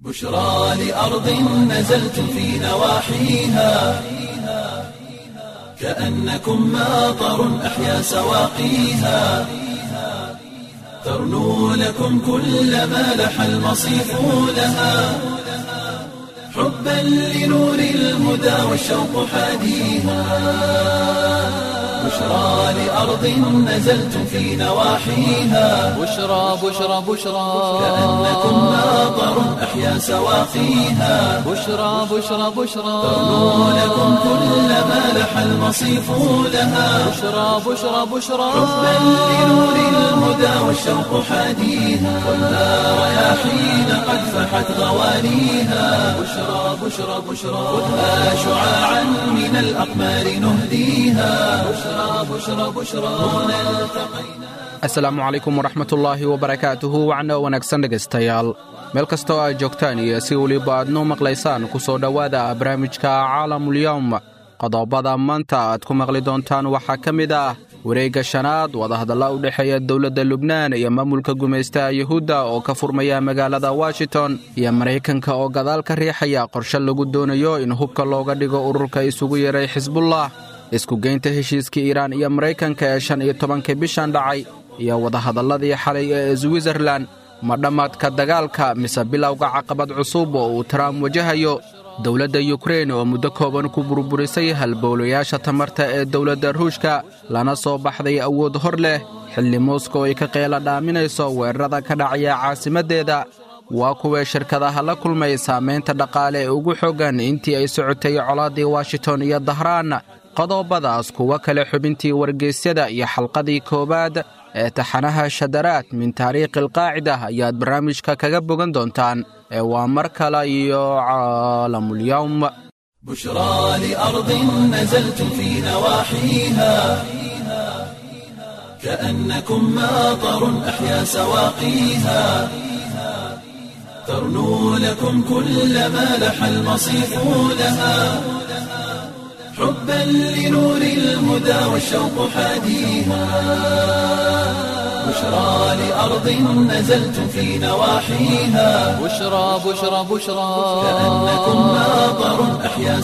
بشرى لأرض نزلت في نواحيها كأنكم ماطر أحيا سواقيها ترنو لكم كل ما لح المصيف لها حبا لنور الهدى والشوق حاديها بشرى لأرض نزلت في نواحيها بشرى بشرى بشرى كأنكم ماطر أحيا سواقيها بشرى بشرى بشرى ترنو لكم كل ما لح المصيف لها بشرى بشرى بشرى حبا لنور الهدى والشوق حاديها والنار رياحين قد فحت غوانيها بشرى بشرى بشرى خذها شعاعا من الأقمار نهديها بشرى بشرى بشرى هنا التقينا asalaamu calaykum waraxmatullaahi wabarakaatuhu wacno wanaagsan dhegaystayaal meel kasta oo aad joogtaan iyo si weliba aadnu maqlaysaan ku soo dhowaada barnaamijka caalamulyowm qodobada maanta aad ku maqli doontaan waxaa ka mid ah wareegga shanaad wadahadalla u dhexeeya dowladda lubnaan iyo maamulka gumaystaha yuhuudda oo ka furmaya magaalada washington iyo maraykanka oo gadaal ka riixaya qorshe lagu doonayo in hubka looga dhigo ururka isugu yeeray xisbullah isku geynta heshiiskii iiraan iyo maraykanka ee shan iyo tobankii bishan dhacay iyo wadahadalladii xalay ee switzerlan ma dhammaadka dagaalka mise bilowga caqabad cusub oo uu trump wajahayo dowladda yukrein oo muddo kooban ku burburisay halbowlayaasha tamarta ee dowladda ruushka lana soo baxday awood hor leh xilli moskow ay ka qeela dhaaminayso weerarada ka dhacaya caasimaddeeda waa kuwee shirkadaha la kulmay saamaynta dhaqaale ee ugu xooggan intii ay socotay colaaddii washington iyo dahraan qodobadaas kuwo kale xubintii wargeysyada iyo xalqadii koowaad ee taxanaha shadaraad min taariikhi alqaacida ayaad barnaamijka kaga bogan doontaan ee waa mar kale iyo caalamulyowm بشرى لأرض نزلت في نواحيها كأنكم ماطر أحيا سواقيها ترنو لكم كل ما لح المصيف لها حبا لنور الهدى والشوق حاديها بشرى لأرض نزلت في نواحيها بشرى بشرى بشرى كأنكم ماطر أحيا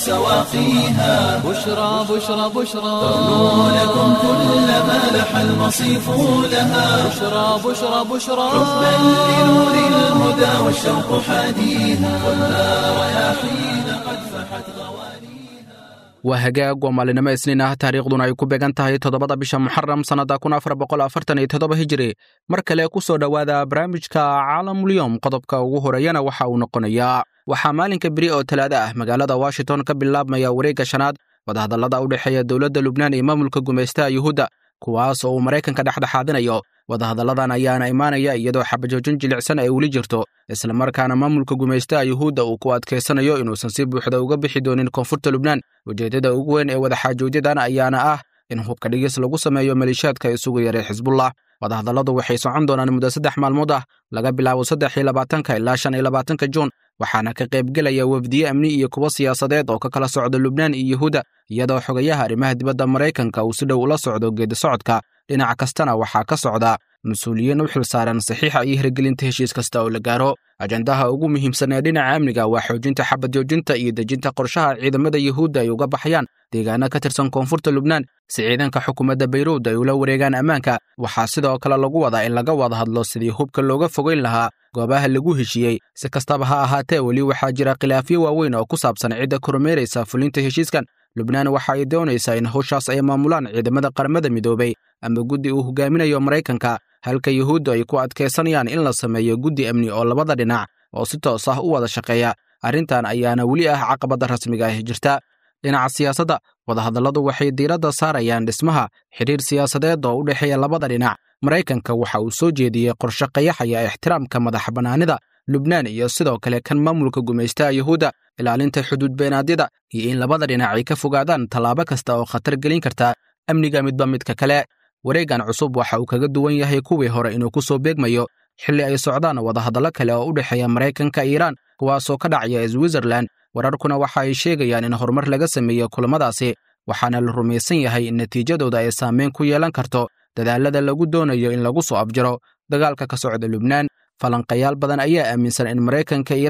سواقيها بشرى بشرى بشرى ترنو لكم كل ما لح المصيف لها بشرى بشرى بشرى حبا لنور الهدى والشوق حاديها والنار رياحين قد فحت غوانيها waa hagaag waa maalinimo isniin ah taariikhduna ay ku beegan tahay toddobada bisha muxaram sannada kun afar boqol afartan iyo toddoba hijiri mar kale ku soo dhowaada barnaamijka caalamulyowm qodobka ugu horeeyana waxa uu noqonayaa waxaa maalinka beri oo talaado ah magaalada washington ka bilaabmaya wareegga shanaad wadahadallada u dhexeeya dowladda lubnaan iyo maamulka gumaystaha yuhuudda kuwaas oo uu maraykanka dhexdhexaadinayo wadahadalladan ayaana imaanaya iyadoo xabajoojin jilicsan ay weli jirto islamarkaana maamulka gumaystaha yuhuudda uu ku adkaysanayo inuusan si buuxda uga bixi doonin koonfurta lubnaan ujeeddada ugu weyn ee wadaxaajoodyadan ayaana ah in hubka dhigis lagu sameeyo maliishaadka isugu yaray xisbullah wadahadalladu waxay socon doonaan muddo saddex maalmood ah laga bilaabo saddex iyo labaatanka ilaa shan iyo labaatanka juun waxaana ka qaybgelaya wafdiye amni iyo kuwo siyaasadeed oo ka kala socda lubnaan iyo yuhuudda iyadoo xogayaha arrimaha dibadda maraykanka uu si dhow ula socdo geedi socodka dhinac kastana waxaa ka socda mas-uuliyiin u xilsaaran saxiixa iyo hirgelinta heshiis kasta oo la gaaro ajandaha ugu muhiimsan ee dhinaca amniga waa xoojinta xabad joojinta iyo dejinta qorshaha ciidamada yuhuudda ay uga baxayaan deegaano ka tirsan koonfurta lubnaan si ciidanka xukuumadda bayruud ay ula wareegaan ammaanka waxaa sidoo kale lagu wadaa in laga wada hadlo sidii hubka looga fogeyn lahaa goobaha lagu heshiiyey si kastaba ha ahaatee weli waxaa jira khilaafyo waaweyn oo ku saabsan cidda kormeeraysa fulinta heshiiskan lubnaan waxa ay doonaysaa in howshaas ay maamulaan ciidamada qaramada midoobay ama guddi uu hogaaminayo maraykanka halka yuhuuddu ay ku adkaysanayaan in la sameeyo guddi amni oo labada dhinac oo si toos ah u wada shaqeeya arrintan ayaana weli ah caqabadda rasmiga ah jirta dhinaca siyaasadda wadahadalladu waxay diiradda saarayaan dhismaha xidhiir siyaasadeed oo u dhexeeya labada dhinac maraykanka waxa uu soo jeediyey qorshe qayaxaya ixtiraamka madax bannaanida lubnaan iyo sidoo kale kan maamulka gumaystaha yuhuudda ilaalinta xuduud beenaadyada iyo in labada dhinac ay ka fogaadaan tallaabo kasta oo khatar gelin karta amniga midba midka kale wareeggan cusub waxa uu kaga duwan yahay kuwii hore inuu ku soo beegmayo xilli ay socdaan wadahadallo kale oo u dhexeeya maraykanka iiraan kuwaasoo ka dhacaya switzerlan wararkuna waxa ay sheegayaan in horumar laga sameeyo kulamadaasi waxaana la rumaysan yahay in natiijadooda ay saameyn ku yeelan karto dadaalada lagu doonayo in lagu soo afjaro dagaalka ka socda lubnaan falanqayaal badan ayaa aaminsan in maraykanka iiraan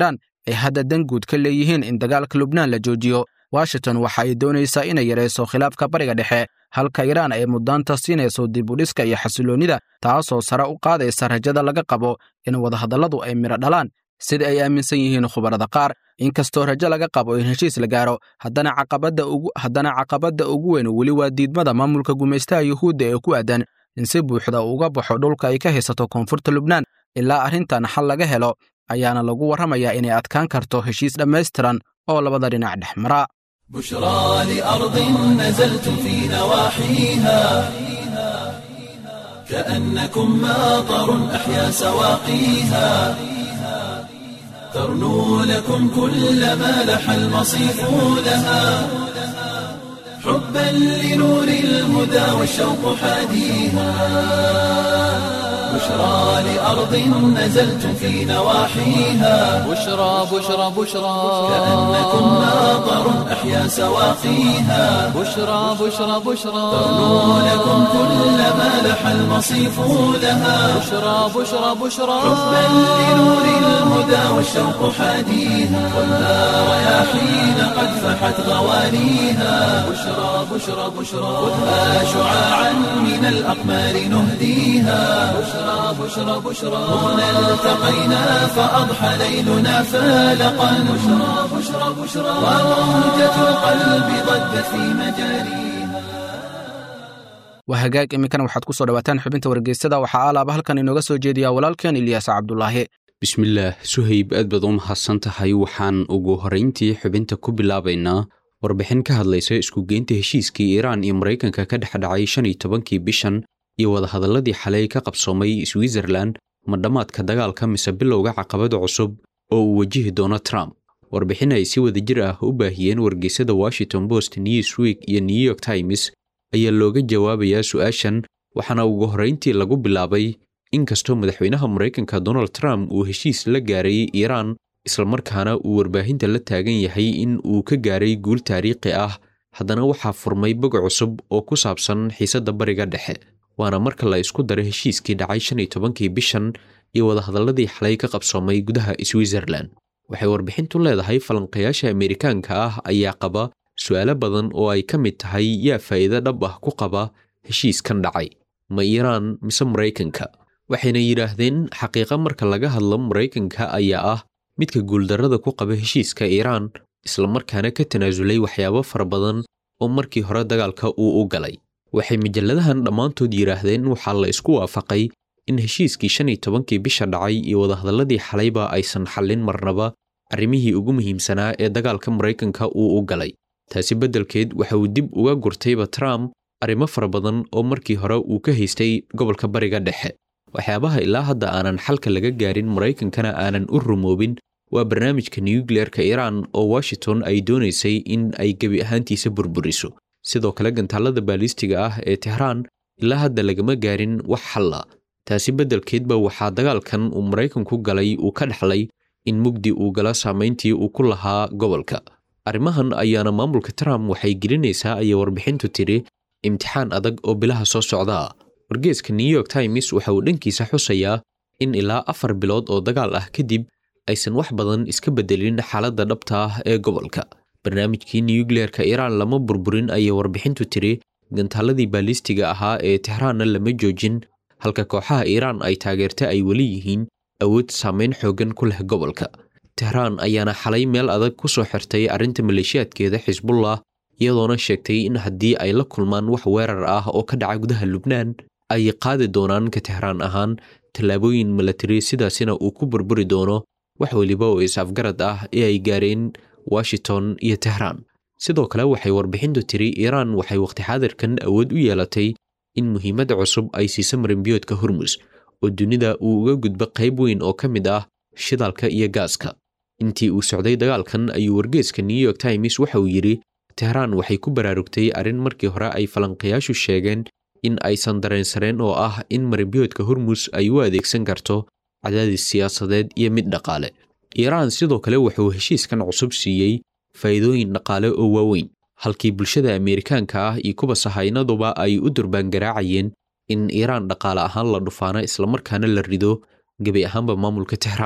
ay hadda danguud ka leeyihiin in dagaalka lubnaan la joojiyo washington waxa ay doonaysaa inay yarayso khilaafka bariga dhexe halka iiraan ay muddaanta siinayso dib u dhiska iyo xasiloonnida taasoo sare u qaadaysa rajada laga qabo in wadahadalladu ay midho dhalaan sida ay aaminsan yihiin khubarada qaar inkastoo rajo laga qabo in heshiis la gaaro haddana caqabadda ugu haddana caqabadda ugu weyn weli waa diidmada maamulka gumaystaha yuhuudda ee ku aadan in si buuxda uga baxo dhulka ay ka haysato koonfurta lubnaan ilaa arrintan xal laga helo ayaana lagu warramayaa inay adkaan karto heshiis dhammaystiran oo labada dhinac dhex mara بشرى لأرض نزلتم في نواحيها كأنكم ماطر أحيا سواقيها ترنو لكم كل ما لح المصيف لها حبا لنور الهدى والشوق حاديها بشرى لأرض نزلتم في نواحيها بشرى بشرى بشرى كأنكم ماطر أحيا سواقيها بشرى بشرى بشرى ترنو لكم كل ما لح المصيف لها بشرى بشرى بشرى حبا لنور الهدى والشوق حاديها والنار رياحين قد فحت غوانيها بشرى بشرى بشرى خذها شعاعا من الأقمار نهديها بشرى بشرى بشرى هنا التقينا فأضحى ليلنا فالقا بشرى بشرى بشرى وموجة القلب ضجت في مجاريها waa hagaag iminkana waxaad ku soo dhawaataan xubinta wargeysada waxaa alaaba halkan inooga soo jeediyaa walaalkeen ilyaas cabdulaahi bismillaah suhayb aad baad u mahadsan tahay waxaan ugu horrayntii xubinta ku bilaabaynaa warbixin ka hadlaysa iskugeynta heshiiskii iiraan iyo maraykanka ka dhex dhacay shan iyo tobankii bishan iyo wadahadalladii xalay ka qabsoomay switzerland ma dhammaadka dagaalka mise bilowga caqabada cusub oo uu wajihi doono trump warbixin ay si wadajir ah u baahiyeen wargeysada washington post newsweek iyo new york times ayaa looga jawaabayaa su'aashan waxaana ugu horrayntii lagu bilaabay inkastoo madaxweynaha maraykanka donald trump uu heshiis la gaaray iiraan islamarkaana uu warbaahinta la taagan yahay in uu ka gaaray guul taariikhi ah haddana waxaa furmay bog cusub oo ku saabsan xiisadda bariga dhexe waana marka la isku daro heshiiskii dhacay shan iyo tobankii bishan iyo wadahadalladii xalay ka qabsoomay gudaha switzerland waxay warbixintu leedahay falanqayaasha ameerikaanka ah ayaa qaba su'aalo badan oo ay ka mid tahay yaa faa'iido dhab ah ku qaba heshiiskan dhacay ma iiraan mise maraykanka waxayna yidhaahdeen xaqiiqa marka laga hadlo maraykanka ayaa ah midka guuldarrada ku qaba heshiiska iiraan islamarkaana ka tanaasulay waxyaabo fara badan oo markii hore dagaalka uu u galay waxay majalladahan dhammaantood yidhaahdeen waxaa la isku waafaqay in heshiiskii shan iyo tobankii bisha dhacay iyo wadahadalladii xalayba aysan xallin marnaba arrimihii ugu muhiimsanaa ee dagaalka maraykanka uu u galay taasi beddelkeed waxa uu dib uga gurtayba trump arrimo fara badan oo markii hore uu ka haystay gobolka bariga dhexe waxyaabaha ilaa hadda aanan xalka laga gaarin maraykankana aanan u rumoobin waa barnaamijka nukliyeerka iiraan oo washington ay doonaysay in ay gebi ahaantiisa burburiso sidoo kale gantaalada baalistiga ah ee tehraan ilaa hadda lagama gaarin wax xalla taasi beddelkeedba waxaa dagaalkan uu maraykanku galay uu ka dhexlay in mugdi uu gala saamayntii uu ku lahaa gobolka arrimahan ayaana maamulka trump waxay gelinaysaa ayay warbixintu tidhi imtixaan adag oo bilaha soo socdaa wargeeska new york times waxa uu dhankiisa xusayaa in ilaa afar bilood oo dagaal ah kadib aysan wax badan iska beddelin xaaladda dhabta ah ee gobolka barnaamijkii nukliyeerka iiraan lama burburin ayay warbixintu tidhi gantaaladii baalistiga ahaa ee tehraanna lama joojin halka kooxaha iiraan ay taageerta ay weli yihiin awood saamayn xooggan ku leh gobolka tehraan ayaana xalay meel adag ku soo xirtay arrinta maleeshiyaadkeeda xisbullah iyadoona sheegtay in haddii ay la kulmaan wax weerar ah oo ka dhaca gudaha lubnaan ay qaadi doonaan ka tehraan ahaan tallaabooyin milatari sidaasina uu ku burburi doono wax weliba oo is-afgarad ah ee ay gaareen washington iyo tehraan sidoo kale waxay warbixintu tiri iiraan waxay waqti xaadirkan awood u yeelatay in muhiimadda cusub ay siiso marinbiyoodka hormus oo dunida uu uga gudbo qayb weyn oo ka mid ah shidaalka iyo gaaska intii uu socday dagaalkan ayuu wargeeska new york times waxa uu yidhi tehraan waxay ku baraarugtay arrin markii hore ay falanqayaashu sheegeen in aysan dareensareen oo ah in marinbiyoodka hormus ay u adeegsan karto cadaadis siyaasadeed iyo mid dhaqaale iiraan sidoo kale wuxuu heshiiskan cusub siiyey faa'iidooyin dhaqaale oo waaweyn halkii bulshada ameerikaanka ah iyo kuwa sahaynaduba ay u durbaangaraacayeen in iiraan dhaqaale ahaan la dhufaano islamarkaana la rido gebi ahaanba maamulka tehraan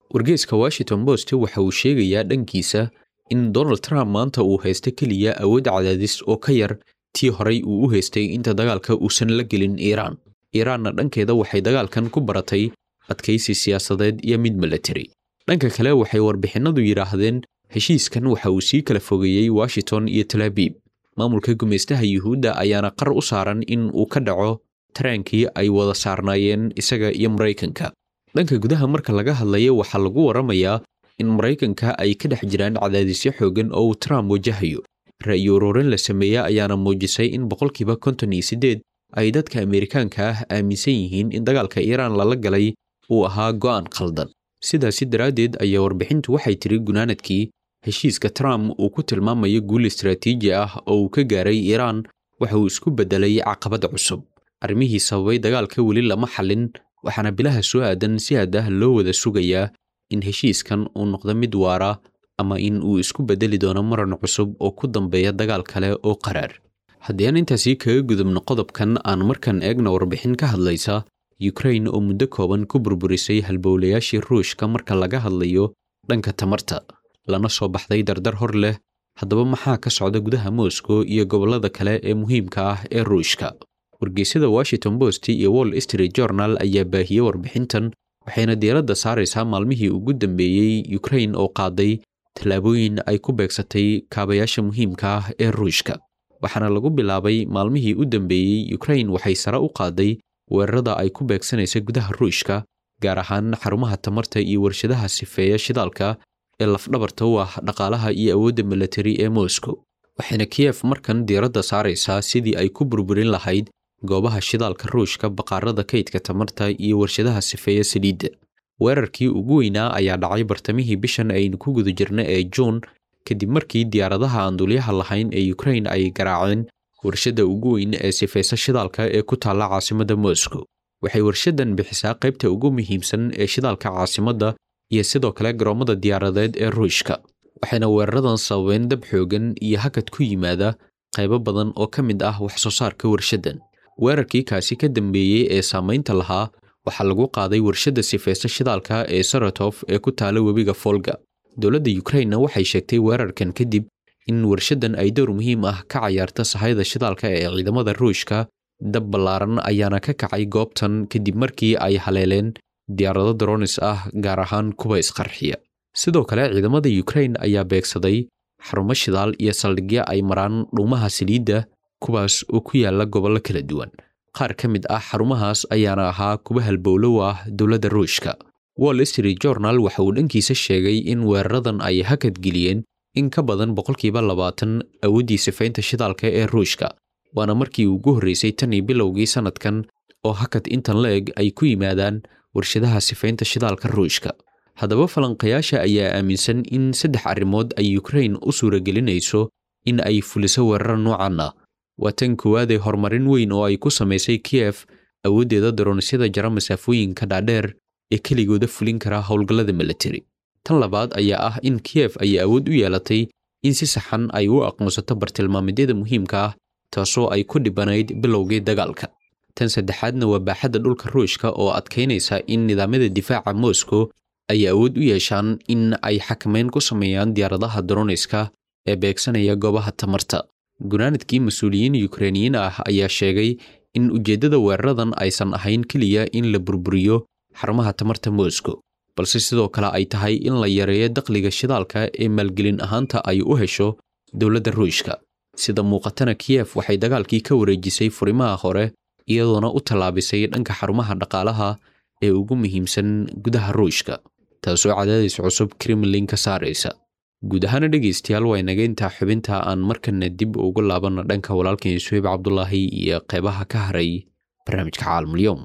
wargeeska washington post waxa uu sheegayaa dhankiisa in donald trump maanta uu haysta keliya awood cadaadis oo ka yar tii horay uu u haystay inta dagaalka uusan la gelin iiraan iiraanna dhankeeda waxay dagaalkan ku baratay adkaysi siyaasadeed iyo mid milatari dhanka kale waxay warbixinadu yidhaahdeen heshiiskan waxa uu sii kala fogeeyey washington iyo talaabiib maamulka gumaystaha yuhuudda ayaana qar u saaran in uu ka dhaco taraankii ay wada saarnaayeen isaga iyo maraykanka dhanka gudaha marka laga hadlayo waxaa lagu waramayaa in maraykanka ay ka dhex jiraan cadaadisyo xoogan oo uu trump wajahayo ra'yi ururin la sameeya ayaana muujisay in boqolkiiba konton iyo siddeed ay dadka ameerikaanka ah aaminsan yihiin in dagaalka iiraan lala galay uu ahaa go'aan khaldan sidaasi daraaddeed ayaa warbixintu waxay tiri gunaanadkii heshiiska trump uu ku tilmaamayo guul istaraatiiji ah oo uu ka gaaray iiraan waxa uu isku beddelay caqabad cusub arrimihii sababay dagaalka weli lama xallin waxaana bilaha soo aadan si aad ah loo wada sugayaa in heshiiskan uu noqdo mid waara ama in uu isku beddeli doono maran cusub oo ku dambeeya dagaal kale oo qaraar haddii aan intaasi kaga gudubno qodobkan aan markan eegna warbixin ka hadlaysa yukrain oo muddo kooban ku burburisay halbowlayaashii ruushka marka laga hadlayo dhanka tamarta lana soo baxday dardar hor leh haddaba maxaa ka socda gudaha moscow iyo gobollada kale ee muhiimka ah ee ruushka wargeysyada washington post iyo wall street journal ayaa baahiyey warbixintan waxayna diiradda saaraysaa maalmihii ugu dambeeyey yukrain oo qaaday tallaabooyin ay ku beegsatay kaabayaasha muhiimka ah ee ruushka waxaana lagu bilaabay maalmihii u dambeeyey yukrain waxay sare u qaaday weerarada ay ku beegsanaysa gudaha ruushka gaar ahaan xarumaha tamarta iyo warshadaha sifeeya shidaalka ee lafdhabarta u ah dhaqaalaha iyo awoodda milatari ee moscow waxayna kiyef markan diiradda saaraysaa sidii ay ku burburin lahayd goobaha shidaalka ruushka baqaarada kaydka tamarta iyo warshadaha sifeeya saliidda weerarkii ugu weynaa ayaa dhacay bartamihii bishan aynu ku guda jirna ee juun kadib markii diyaaradaha aan dulyaha lahayn ee yukrain ay garaaceen warshadda ugu weyn ee sifaysa shidaalka ee ku taalla caasimadda moscow waxay warshadan bixisaa qaybta ugu muhiimsan ee shidaalka caasimadda iyo sidoo kale garoommada diyaaradeed ee ruushka waxayna weeraradan sababeen dab xoogan iyo hakad ku yimaada qaybo badan oo ka mid ah wax soo saarka warshaddan weerarkii kaasi ka dambeeyey ee saamaynta lahaa waxaa lagu qaaday warshadda sifaysa shidaalka ee saratof ee ku taala webiga folga dowladda yukrainna waxay sheegtay weerarkan kadib in warshaddan ay dowr muhiim ah ka cayaarta sahayda shidaalka ee ciidamada ruushka dab ballaaran ayaana ka kacay goobtan kadib markii ay haleeleen diyaarado dronis ah gaar ahaan kuwa isqarxiya sidoo kale ciidamada yukrain ayaa beegsaday xarumo shidaal iyo saldhigyo ay maraan dhuumaha saliidda kuwaas oo ku yaala gobollo kala duwan qaar ka mid ah xarumahaas ayaana ahaa kuwa halbowlow ah dowladda ruushka wall street journal waxa uu dhankiisa sheegay in weeraradan ay hakad geliyeen in ka badan boqolkiiba labaatan awooddii sifaynta shidaalka ee ruushka waana markii ugu horreysay tan iyo bilowgii sannadkan oo hakad intan la eg ay ku yimaadaan warshadaha sifaynta shidaalka ruushka haddaba falanqayaasha ayaa aaminsan in saddex arrimood ay yukrain u suuragelinayso in ay fuliso weerar noocan ah waa tan koowaadee horumarin weyn oo ay ku samaysay kiyef awooddeeda daronisyada jara masaafooyinka dhaadheer ee keligooda fulin kara howlgallada milatari tan labaad ayaa ah in kiyef ay awood u yeelatay in si saxan ay u aqoonsato bartilmaameedyada muhiimka ah taasoo ay ku dhibanayd bilowgii dagaalka tan saddexaadna waa baaxadda dhulka ruushka oo adkaynaysa in nidaamyada difaaca moscow ay awood u yeeshaan in ay xakamayn ku sameeyaan diyaaradaha droniska ee beegsanaya goobaha tamarta gunaanadkii mas-uuliyiin yukrainiyiin ah ayaa sheegay in ujeeddada weeraradan aysan ahayn keliya in la burburiyo xarumaha tamarta moscow balse sidoo kale ay tahay in la yareeyo dakhliga shidaalka ee maalgelin ahaanta ay u hesho dowladda ruushka sida muuqatana kiyef waxay dagaalkii ka wareejisay furimaha hore iyadoona u tallaabisay dhanka xarumaha dhaqaalaha ee ugu muhiimsan gudaha ruushka taasoo cadaadis cusub kremlin ka saaraysa guud ahaana dhegaystayaal waa inaga intaa xubinta aan markana dib ugu laabanno dhanka walaalkan suheyb cabdulaahi iyo qeybaha ka haray barnaamijka caalamulyoom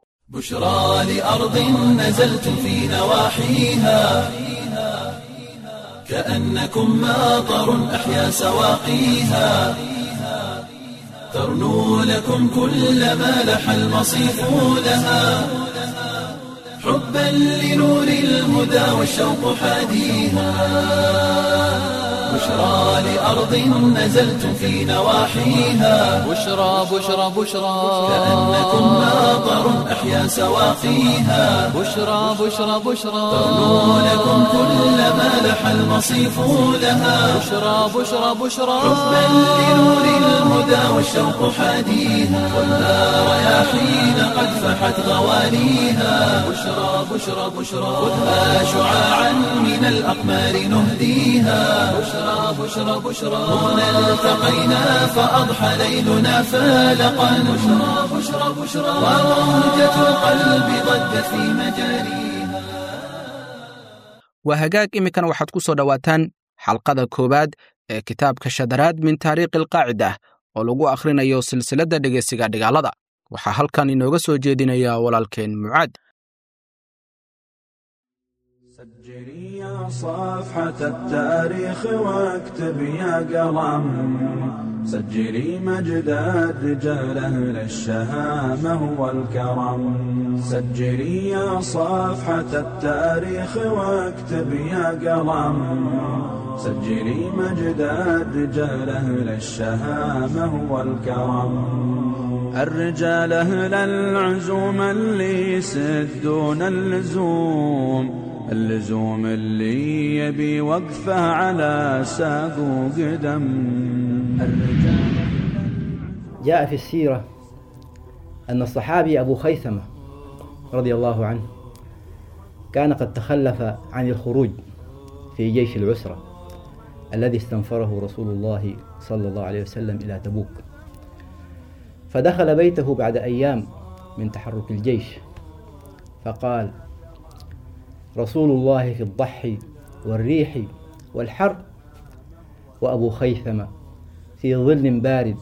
بشرى لأرض نزلتم في نواحيها كأنكم ماطر أحيا سواقيها ترنو لكم كل ما لح المصيف لها حبا لنور الهدى والشوق حاديها بشرى لأرض نزلتم في نواحيها بشرى بشرى بشرى كأنكم ماطر أحيا سواقيها بشرى بشرى بشرى ترنو لكم كل ما لح المصيف لها بشرى بشرى بشرى حبا لنور الهدى والشوق حاديها والنار يا حين قد فحت غواليها بشرى بشرى بشرى خذها شعاعا من الأقمار نهديها بشرى بشرى بشرى هنا التقينا فأضحى ليلنا فالقا بشرى بشرى بشرى وموجة القلب ضجت في مجاريها waa hagaag iminkana waxaad ku soo dhowaataan xalqada koowaad ee kitaabka shadaraad min taariikhi alqaacida oo lagu akhrinayo silsiladda dhegeysiga dhigaalada waxaa halkan inooga soo jeedinaya walaalkeen mucaad سجلي يا صفحة التاريخ واكتب يا قلم سجلي مجد الرجال أهل الشهامة والكرم سجلي يا صفحة التاريخ واكتب يا قلم سجلي مجد الرجال أهل الشهامة والكرم الرجال أهل العزوم اللي يسدون اللزوم اللزوم اللي يبي وقفه على ساق وقدم الرجال جاء في السيرة أن الصحابي أبو خيثمة رضي الله عنه كان قد تخلف عن الخروج في جيش العسرة الذي استنفره رسول الله صلى الله عليه وسلم إلى تبوك فدخل بيته بعد أيام من تحرك الجيش فقال رسول الله في الضحي والريح والحر وأبو خيثمة في ظل بارد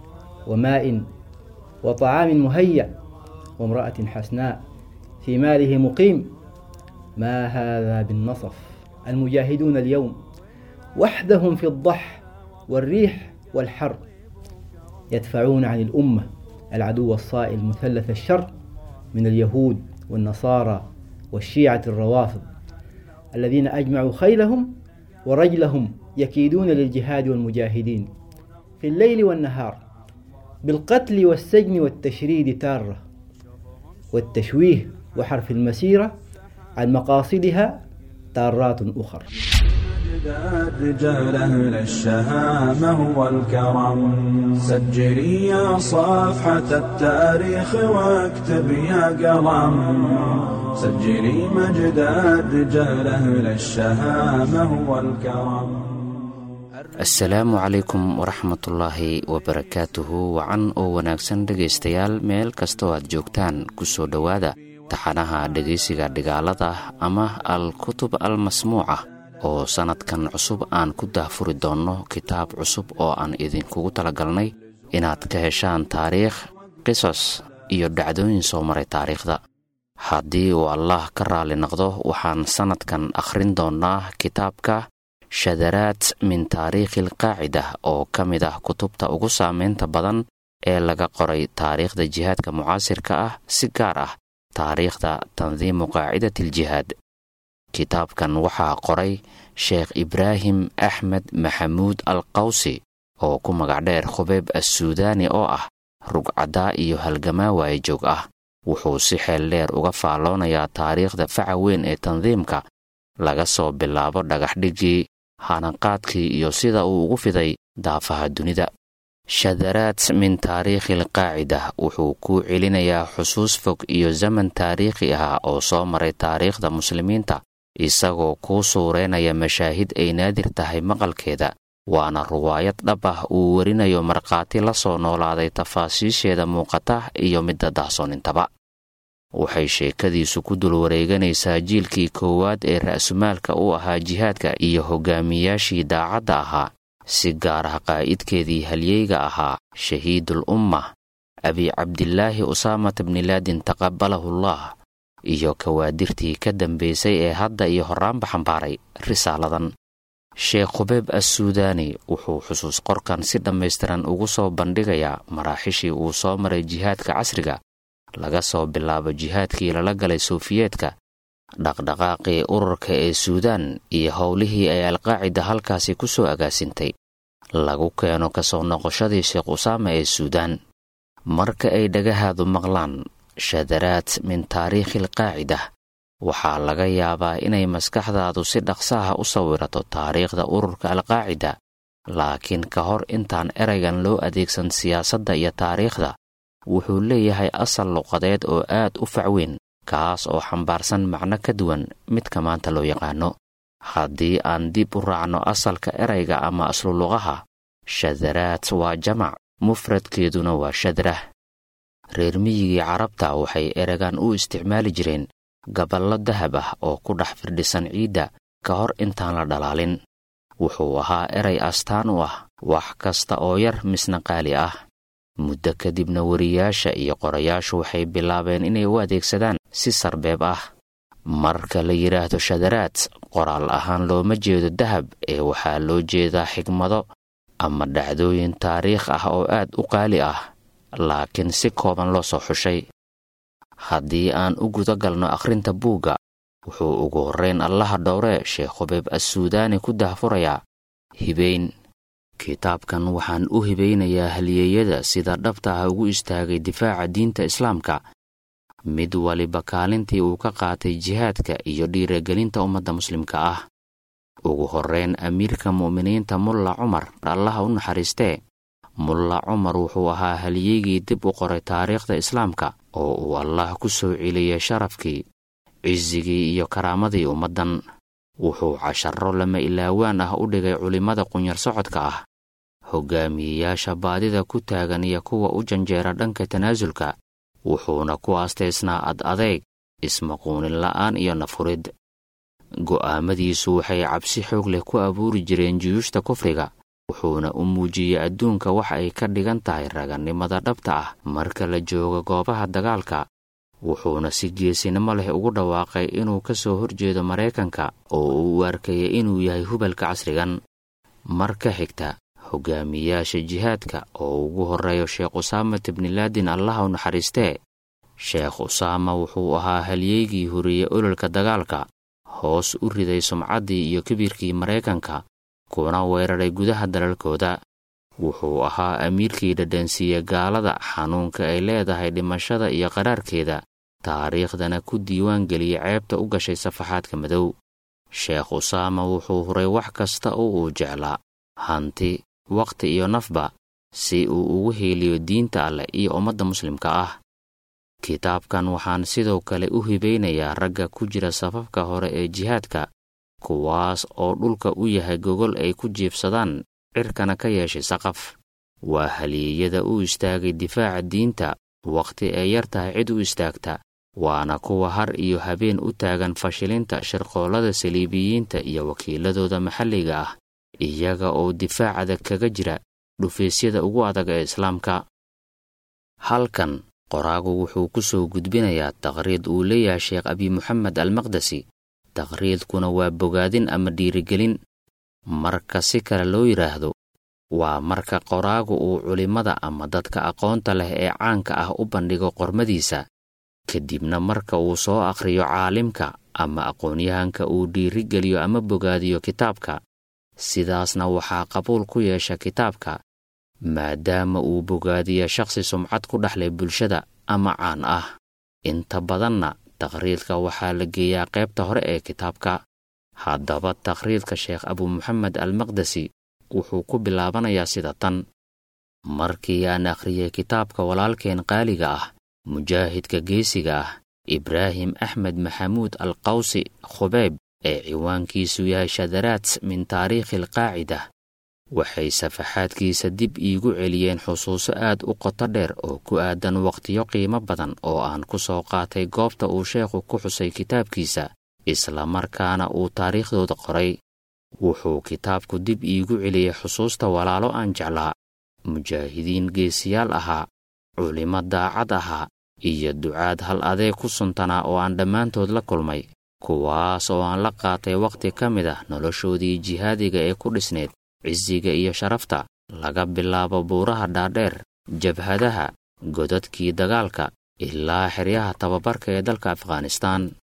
وماء وطعام مهيأ وامرأة حسناء في ماله مقيم ما هذا بالنصف المجاهدون اليوم وحدهم في الضح والريح والحر يدفعون عن الأمة العدو الصائل مثلث الشر من اليهود والنصارى والشيعة الروافض الذين أجمعوا خيلهم ورجلهم يكيدون للجهاد والمجاهدين في الليل والنهار بالقتل والسجن والتشريد تارة والتشويه وحرف المسيرة عن مقاصدها تارات أخر مجد الرجال أهل الشهامة والكرم سجلي يا صفحة التاريخ واكتب يا قلم سجلي مجد الرجال أهل الشهامة والكرم asalaamu calaykum waraxmatullaahi wabarakaatuhu wacan oo wanaagsan dhegaystayaal meel kastoo aad joogtaan ku soo dhowaada taxanaha dhegaysiga dhigaalada ama al kutub al masmuuca oo sannadkan cusub aan ku daahfuri doonno kitaab cusub oo aan idinkugu talagalnay inaad ka heshaan taariikh qisas iyo dhacdooyin soo maray taariikhda haddii uu allah ka raali noqdo waxaan sannadkan akhrin doonnaa kitaabka shadaraad min taariikhi alqaacida oo ka mid ah kutubta ugu saameynta badan ee laga qoray taariikhda jihaadka mucaasirka ah si gaar ah taariikhda tandiimu qaacidati aljihaad kitaabkan waxaa qoray sheekh ibraahim axmed maxamuud al qawsi oo ku magac dheer khubeeb assuudaani oo ah rugcaddaa iyo halgamaa waayajoog ah wuxuu si xeel dheer uga faalloonayaa taariikhda faca weyn ee tandiimka laga soo bilaabo dhagaxdhigii hananqaadkii iyo sida uu ugu fiday daafaha dunida shadaraad min taariikhi alqaacida wuxuu kuu celinayaa xusuus fog iyo zaman taariikhi ah oo soo maray taariikhda muslimiinta isagoo kuu suureynaya mashaahid ay naadir tahay maqalkeeda waana ruwaayad dhab ah uu werinayo markhaati la soo noolaaday tafaasiisheeda muuqata iyo midda dahsoonintaba waxay sheekadiisu ku dul wareeganaysaa jiilkii koowaad ee ra'sumaalka u ahaa jihaadka iyo hogaamiyaashii daacadda ahaa si gaar ah qaa'idkeedii halyeyga ahaa shahiidul umma abi cabdilaahi usaamata bnilaadin taqabalahullah iyo kawaadirtii ka dambaysay ee hadda iyo horraanba xambaaray risaaladan sheekh khubeeb assuudaani wuxuu xusuus qorkan si dhammaystiran ugu soo bandhigayaa maraaxishii uu soo maray jihaadka casriga laga soo bilaabo jihaadkii lala galay suufiyeedka dhaqdhaqaaqii ururka ee suudaan iyo howlihii ay alqaacida halkaasi ku soo agaasintay lagu keeno kasoo noqoshadii sheekh usaama ee suudaan marka ay dhagahaadu maqlaan shadaraad min taariikhi alqaacida waxaa laga yaabaa inay maskaxdaadu si dhaqsaha u sawirato taariikhda ururka alqaacida laakiin ka hor intaan eraygan loo adeegsan siyaasadda iyo taariikhda wuxuu leeyahay asal luqadeed oo aad u facweyn kaas oo xambaarsan macno ka duwan midka maanta loo yaqaano haddii aan dib u raacno asalka erayga ama asluluqaha shadaraad waa jamac mufradkeeduna waa shadrah reer miyigii carabta waxay eragan u isticmaali jireen gaballo dahab ah oo ku dhex firdhisan ciidda ka hor intaan la dhalaalin wuxuu ahaa eray astaan u ah wax kasta oo yar misna qaali ah muddo kadibna weriyaasha iyo qorayaashu waxay bilaabeen inay u adeegsadaan si sarbeeb ah marka la yidhaahdo shadaraad qoraal ahaan looma jeedo dahab ee waxaa loo jeedaa xigmado ama dhacdooyin taariikh ah oo aad u qaali ah laakiin si kooban loo soo xushay haddii aan u guda galno akhrinta buugga wuxuu ugu horrayn allaha dhowre sheekh hubeeb assuudaani ku dahfurayaa hibayn kitaabkan waxaan u hibaynayaa halyeeyada sida dhabta ah ugu istaagay difaaca diinta islaamka mid waliba kaalintii uu ka qaatay jihaadka iyo dhiiragelinta ummadda muslimka ah ugu horrayn amiirka mu'miniinta mulla cumar allaha u naxariistee mulla cumar wuxuu ahaa halyeygii dib u qoray taariikhda islaamka oo uu allah ku soo celiyey sharafkii cisigii iyo karaamadii ummaddan wuxuu casharro lama ilaawaan ah u dhigay culimmada qunyar socodka ah hoggaamiyeyaasha baadida ku taagan iyo kuwa u janjeera dhanka tanaasulka wuxuuna ku aastaysnaa ad adeeg ismaquunin la'aan iyo nafurid go'aamadiisu waxay cabsi xoog leh ku abuuri jireen juyuushta kufriga wuxuuna u muujiyey adduunka wax ay ka dhigan tahay ragannimada dhabta ah marka la joogo goobaha dagaalka wuxuuna si geesinimo leh ugu dhawaaqay inuu ka soo horjeedo maraykanka oo uu u arkaya inuu yahay hubalka casrigan marka xigta hogaamiyaasha jihaadka oo ugu horreeyo sheekh usaamat ibnilaadin allaha u naxariistee sheekh usaama wuxuu ahaa halyeygii horiye ololka dagaalka hoos u riday sumcaddii iyo kibirkii maraykanka kuna weeraray gudaha dalalkooda wuxuu ahaa amiirkii dhadhansiiye gaalada xanuunka ay leedahay dhimashada iyo qaraarkeeda taariikhdana ku diiwaan geliyey ceebta u gashay safaxaadka madow sheekh usaama wuxuu huray wax kasta oo uu jeclaa hanti wakhti iyo nafba si uu ugu heeliyo diinta alleh iyo ummadda muslimka ah kitaabkan waxaan sidoo kale u hibaynayaa ragga ku jira safafka hore ee jihaadka kuwaas oo dhulka u yahay gogol ay ku jiibsadaan cirkana ka yeeshay saqaf waa halyeeyada u istaagay difaaca diinta wakhti ay yar tahay cid u istaagta waana kuwa har iyo habeen u taagan fashilinta shirqoollada saliibiyiinta iyo wakiiladooda maxalliga ah iyaga oo difaacada kaga jira dhufaysyada ugu adag ee islaamka halkan qoraagu wuxuu ku soo gudbinayaa taqhriid uu leeyahay sheekh abi moxamed almaqdesi taqhriidkuna waa bogaadin ama dhiirigelin marka si kale loo yidhaahdo waa marka qoraagu uu culimmada ama dadka aqoonta leh ee caanka ah u bandhigo qormadiisa kadibna marka uu soo akhriyo caalimka ama aqoonyahanka uu dhiirigeliyo ama bogaadiyo kitaabka sidaasna waxaa qabuul ku yeesha kitaabka maadaama uu bogaadiya shakhsi sumcad ku dhexlay bulshada ama caan ah inta badanna takhriidka waxaa la geeyaa qaybta hore ee kitaabka haddaba takhriidka sheekh abu moxamed almaqdesi wuxuu ku bilaabanayaa sida tan markii aan akhriyey kitaabka walaalkeen qaaliga ah mujaahidka geesiga ah ibraahim axmed maxamuud alqawsi khubeyb ee ciwaankiisu yahay shadaraat min taariikhi alqaacida waxay safaxaadkiisa dib iigu celiyeen xusuuso aad u qoto dheer oo ku aadan wakhtiyo qiimo badan oo aan ku soo qaatay goobta uu sheekhu ku xusay kitaabkiisa islamarkaana uu taariikhdooda qoray wuxuu kitaabku dib iigu celiyey xusuusta walaalo aan jeclaa mujaahidiin geesiyaal ahaa culimo daacad ahaa iyo ducaad hal adeeg ku suntanaa oo aan dhammaantood la kulmay kuwaas oo aan la qaatay wakhti ka mid ah noloshoodii jihaadiga ee ku dhisneed cisiga iyo sharafta laga bilaabo buuraha dhaadheer jabhadaha godadkii dagaalka ilaa xeryaha tababarka ee dalka afghanistaan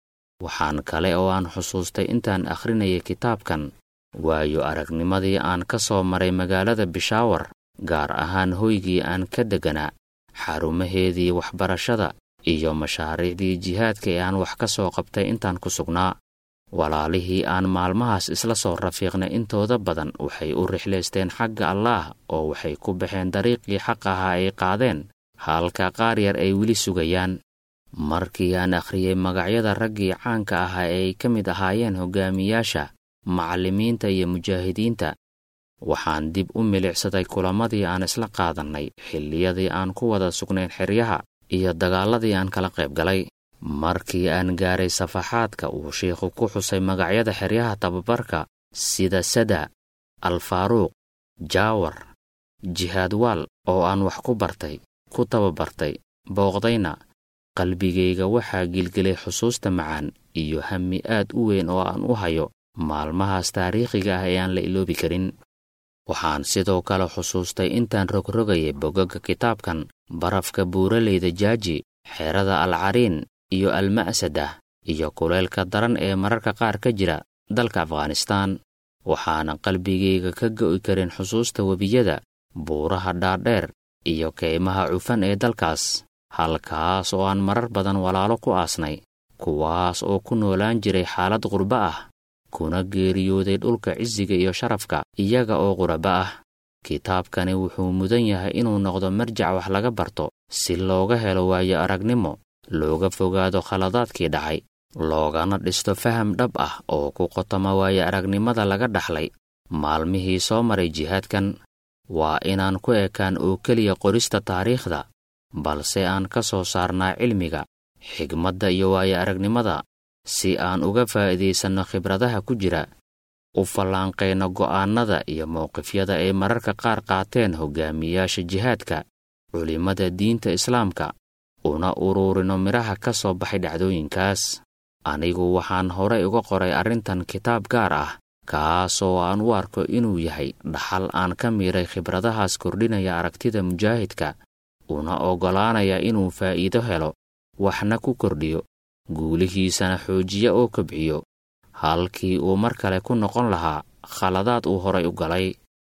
waxaan kale oo aan xusuustay intaan akhrinayay kitaabkan waayo aragnimadii aan ka soo maray magaalada bishaawar gaar ahaan hoygii aan ka degganaa xarumaheedii waxbarashada iyo mashaariicdii jihaadka ee aan wax ka soo qabtay intaan ku sugnaa walaalihii aan maalmahaas isla soo rafiiqnay intooda badan waxay u rixlaysteen xagga allaah oo waxay ku baxeen dariiqii xaq ahaa ay qaadeen halka qaar yar ay weli sugayaan markii aan akhriyey magacyada raggii caanka ahaa ee ay ka mid ahaayeen hogaamiyaasha macallimiinta iyo mujaahidiinta waxaan dib u milicsaday kulamadii aan isla qaadannay xilliyadii aan ku wada sugnayn xeryaha iyo dagaaladii aan kala qayb galay markii aan gaaray safaxaadka uu shiikhu ku xusay magacyada xeryaha tababarka sida sada alfaaruuq jaawar jihaadwaal oo aan wax ku bartay ku tababartay booqdayna qalbigayga waxaa gilgelay xusuusta macaan iyo hammi aad u weyn oo aan u hayo maalmahaas taariikhiga ah ee aan la iloobi karin waxaan sidoo kale xusuustay intaan rogrogayay bogagga kitaabkan barafka buuraleyda jaaji xerada alcariin iyo alma'sadah iyo kuleylka daran ee mararka qaar ka jira dalka afghanistaan waxaana qalbigayga ka go'i karin xusuusta webiyada buuraha dhaadheer iyo kaymaha cufan ee dalkaas halkaas oo aan marar badan walaalo ku aasnay kuwaas oo ku noolaan jiray xaalad qurbo ah kuna geeriyooday dhulka cisiga iyo sharafka iyaga oo quraba ah kitaabkani wuxuu mudan yahay inuu noqdo marjac wax laga barto si looga helo waayo aragnimo looga fogaado khaladaadkii dhacay loogana dhisto faham dhab ah oo ku qotoma waayo aragnimada laga dhaxlay maalmihii soo maray jihaadkan waa inaan ku ekaan oo keliya qorista taariikhda balse aan ka soo saarnaa cilmiga xigmadda iyo waayo aragnimada si aan uga faa'iidaysanno khibradaha ku jira u fallaanqayno go'aannada iyo mowqifyada ay mararka qaar qaateen hogaamiyaasha jihaadka culimmada diinta islaamka una uruurino midhaha ka soo baxay dhacdooyinkaas anigu waxaan horay uga qoray arrintan kitaab gaar ah kaasoo aan u arko inuu yahay dhaxal aan ka miiray khibradahaas kordhinaya aragtida mujaahidka una oggolaanaya inuu faa'iido helo waxna ku kordhiyo guulihiisana xoojiya oo kobciyo halkii uu mar kale ku noqon lahaa khaladaad uu horay u galay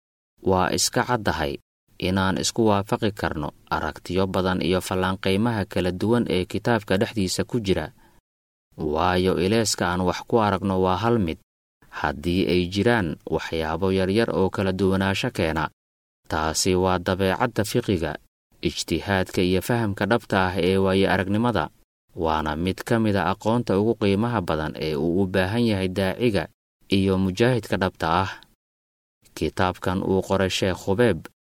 waa iska caddahay inaan isku waafaqi karno aragtiyo badan iyo fallaanqaymaha kala duwan ee kitaabka dhexdiisa ku jira waayo ileeska aan wax ku aragno waa hal mid haddii ay jiraan waxyaabo yaryar oo kala duwanaansho keena taasi waa dabeecadda fiqiga ijtihaadka iyo fahamka dhabta ah ee waayo aragnimada waana mid ka mida aqoonta ugu qiimaha badan ee uu u baahan yahay daaciga iyo mujaahidka dhabta ah kitaabkan uu qoray sheekh khubeeb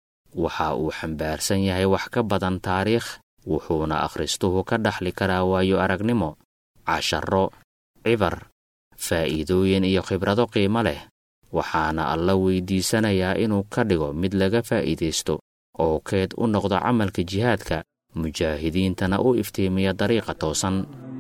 waxa uu xambaarsan yahay wax ka badan taariikh wuxuuna akhristuhu ka dhaxli karaa waayo aragnimo casharro cibar faa'iidooyin iyo khibrado qiimo leh waxaana alla weydiisanayaa inuu ka dhigo mid laga faa'iidaysto oo keed u noqdo camalka jihaadka mujaahidiintana u iftiimiya dariiqa toosan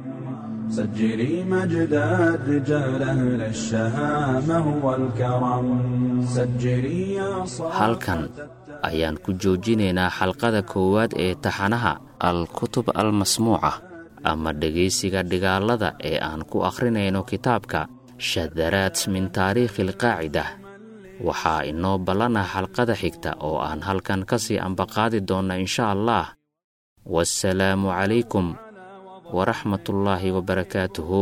سجلي مجد الرجال أهل الشهامة والكرم سجلي يا halkan ayaan ku joojinaynaa xalqada koowaad ee taxanaha al-kutub al-masmuuca ama dhegaysiga dhigaalada ee aan ku akhrinayno kitaabka shadaraad min taariikhi alqaacida waxaa inoo ballanah xalqada xigta oo aan halkan ka sii ambaqaadi doonna insha allah waasalaamu calaykum waraxmat ullaahi wabarakaatuhu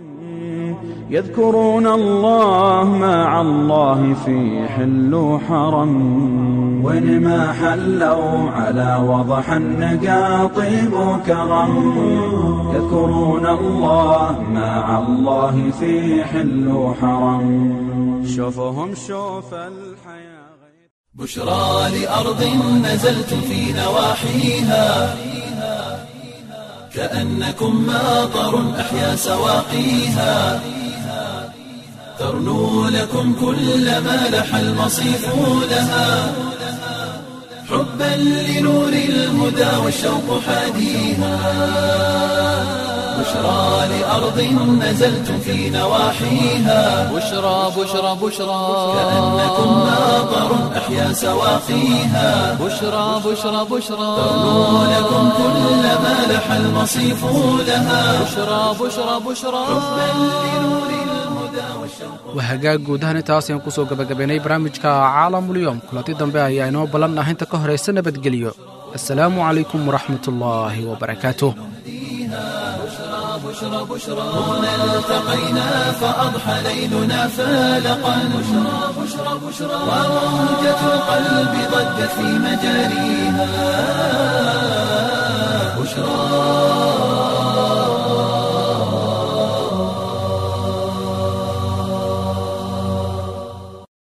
يذكرون الله مع الله في حل وحرم وين ما حلوا على وضح النقا طيب وكرم يذكرون الله مع الله في حل وحرم شوفهم شوف الحياة بشرى لأرض نزلت في نواحيها كأنكم ماطر أحيا سواقيها ترنو لكم كل ما لح المصيف لها حبا لنور الهدى والشوق حاديها بشرى لأرض نزلتم في نواحيها بشرى بشرى بشرى كأنكم ماطر أحيا سواقيها بشرى بشرى بشرى ترنو لكم كل ما لح المصيف لها بشرى بشرى بشرى waa hagaag guud ahaan intaas ayaan kusoo gabagabaynay barnaamijka caalamulyoom kulanti dambe ayaa inoo ballan ah inta ka horaysa nabadgelyo assalaamu calaykum waraxmatullaahi wabarakaatuh هنا التقينا فأضحى ليلنا فالقا بشرى بشرى بشرى وموجة القلب ضجت في مجاريها بشرى